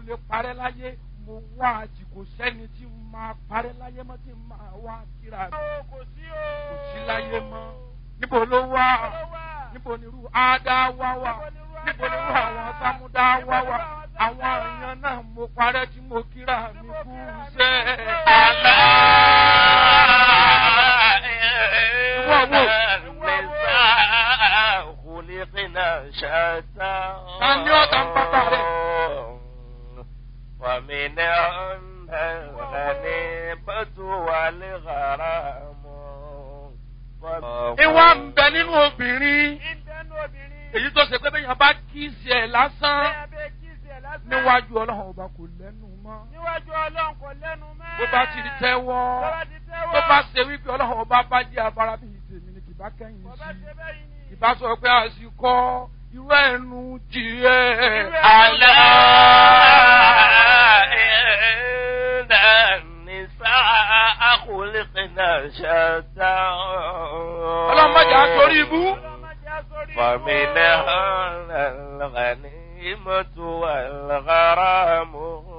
lè parẹ́ láyé mo wá àjì kò sẹ́ni tí n máa parẹ́ láyé mọ́ tí n máa wá kíra mi kò sí o. kò sí láyé mọ́ níbo ló wà níbo ni irú ádá wá wà níbo ni irú àwọn sámúdá wá wà àwọn èèyàn náà mo parẹ́ tí mo kíra mi kú sẹ́ Tani ọ̀tá ń bàbá rẹ̀? ومن الغنيمة والغرام ìwà ń bẹ nínú obìnrin ìbẹ́nu obìnrin. èyí tó ṣe pé bẹ́ẹ̀ yẹn bá kí sí ẹ̀ lásán bẹ́ẹ̀ bẹ́ẹ̀ kí ìsẹ̀ lásán. níwájú ọlọ́run ọba kò lẹ́nu mọ́ níwájú ọlọ́run kò lẹ́nu mọ́. bó bá ti di tẹ́wọ́ Tó bá ti tẹ́wọ́. tó bá ṣe wípé ọlọ́run ọba bá jẹ́ abara bí tèmi ni kì bá kẹ́yìn Kò bá sí ṣe bẹ́ẹ̀ yìí ni. ìbá sọ pé àsìkò irú ẹnu jìẹ́ ألا إن النساء خلقنا شتى ọlọ́run má jà á torí ibú Ọlọ́mọdé á sórí ibú. فمنهن الغنيمة والغرام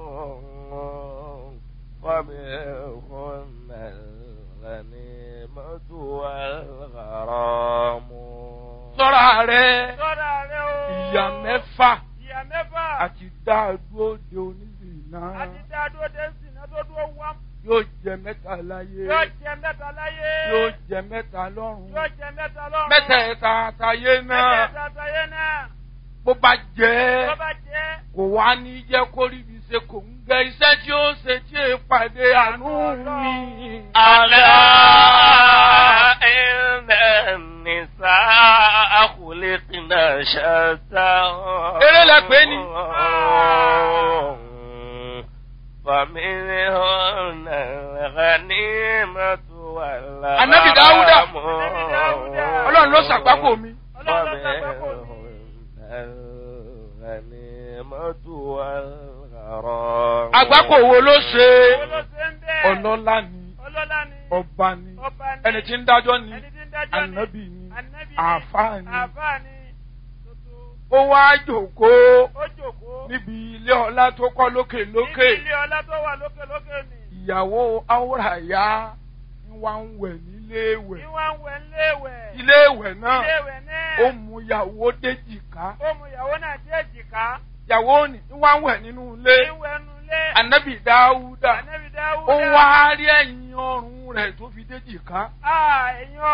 ومنهن الغنيمة والغرام sọ́ra rẹ̀ Sọ́ra rẹ o. ìyá mẹ́fà Ìyá mẹ́fà. àti dáadúró de onílù náà Àti dáadó dé sínú tó dúró wá. yóò jẹ mẹ́ta láyé Yóò jẹ mẹ́ta láyé. yóò jẹ mẹ́ta lọ́run Yóò jẹ mẹ́ta lọ́run. mẹ́tẹ̀ẹ̀ta àtàyé náà Mẹ́tẹ̀ẹ̀ta àtàyé náà. bó bá jẹ́ Tó bá jẹ́. kò wá ní jẹ́ kó rí ibi ṣe kò ń gẹ iṣẹ́ tí ó ṣe tí è pàdé àánú mi. ألا إن النساء خلقنا شتى Eré lẹ pè é ni. فمنهن الغنيمة والغرام Ànábì Dáúdà. Ànábì Dáúdà. ọlọ́run ló ṣàgbákò mi. Ọlọ́run ló ṣàgbákò mi. الغنيمة والغرام àgbákò wo ló ṣe Owó ló ṣe ń bẹ́ẹ̀. ọlọ́lá ni Ọlọ́lá ni. ọba ni Ọba ni. ẹni tí ń dájọ́ ni Ẹni tí ń dájọ́ ni. ànábì ni Ànábì ni. àáfàá ni Àfáà ni. Tuntun. ó wá jòkóó Ó jòkó. níbi ilé ọlá tó kọ́ lókè lókè Níbi ilé ọlá tó wà lókè lókè ni. ìyàwó áwòràyá ń wá ń wẹ̀ nílé ìwẹ̀ Ìwà ń wẹ̀ ńléèwẹ̀. ilé ìwẹ̀ náà Iléèwẹ̀ náà. ó mú ìyàwó déjìká Ó mú ìyàwó náà dé èjìká. ìyàwó ni ń wá ń wẹ̀ nínú ilé Ìwẹ̀ nu ilé. ànábì dáúdà Ànábì Dáúdà. ó wá rí ẹ̀yìn ọrùn rẹ̀ tó fi déjìká Ah, ẹ̀yin